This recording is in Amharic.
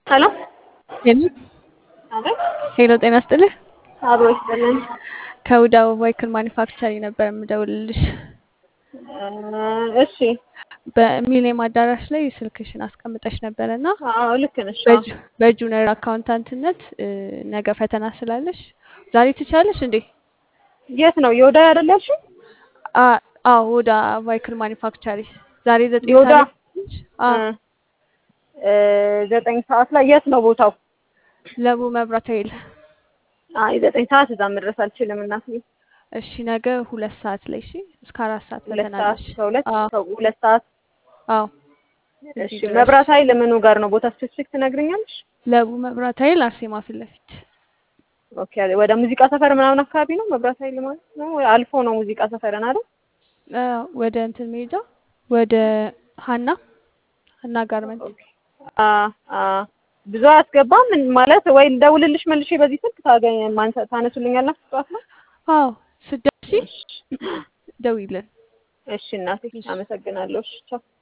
ሄሎ ሄሎ አቤት ሄሎ፣ ጤና ይስጥልህ። አብሮ ይስጥልን። ከውዳ ቫይክል ማኒፋክቸሪንግ ነበር የምደውልልሽ። እሺ በሚሊኒየም አዳራሽ ላይ ስልክሽን አስቀምጠሽ ነበረ እና አዎ ልክ ነሽ። አዎ በጁ- በጁኒየር አካውንታንትነት እ፣ ነገ ፈተና ስላለሽ ዛሬ ትቻለሽ እንዴ? የት ነው የወዳ አይደል ያልሽኝ? አ- አዎ ውዳ ቫይክል ማኒፋክቸሪ ዛሬ ዘጠኝ የወዳ ሰዓት ላይ ነሽ? አዎ እ፣ ዘጠኝ ሰዓት ላይ የት ነው ቦታው? ለቡ መብራት ኃይል። አይ ዘጠኝ ሰዓት እዛ መድረስ አልችልም እናትዬ። እሺ ነገ ሁለት ሰዓት ላይ እሺ፣ እስከ አራት ሰዓት ሁለት ፈተና ሰዓት አለሽ። ከሁለት አዎ እስከ ሁለት ሰዓት አዎ እሺ። እዚህ ድረሽ። መብራት ኃይል ምኑ ጋር ነው ቦታ ስፔሲፊክ ትነግሪኛለሽ? ለቡ መብራት ኃይል አርሴማ ፊት ለፊት ኦኬ ወደ ሙዚቃ ሰፈር ምናምን አካባቢ ነው መብራት ኃይል ማለት ነው ወይ አልፎ ነው ሙዚቃ ሰፈርን አይደል? አ፣ ወደ እንትን መሄጃ ወደ ሀና ሀና ጋርመንት ኦኬ አ አ ብዙ አያስገባም ማለት ወይ ልደውልልሽ መልሼ በዚህ ስልክ ታገኝ ማንሳ ታነሱልኛላችሁ ጠዋት ነው? አዎ ስደርሺ እሺ ደውይልን እሺ እናቴ አመሰግናለሁ። እሺ ቻው።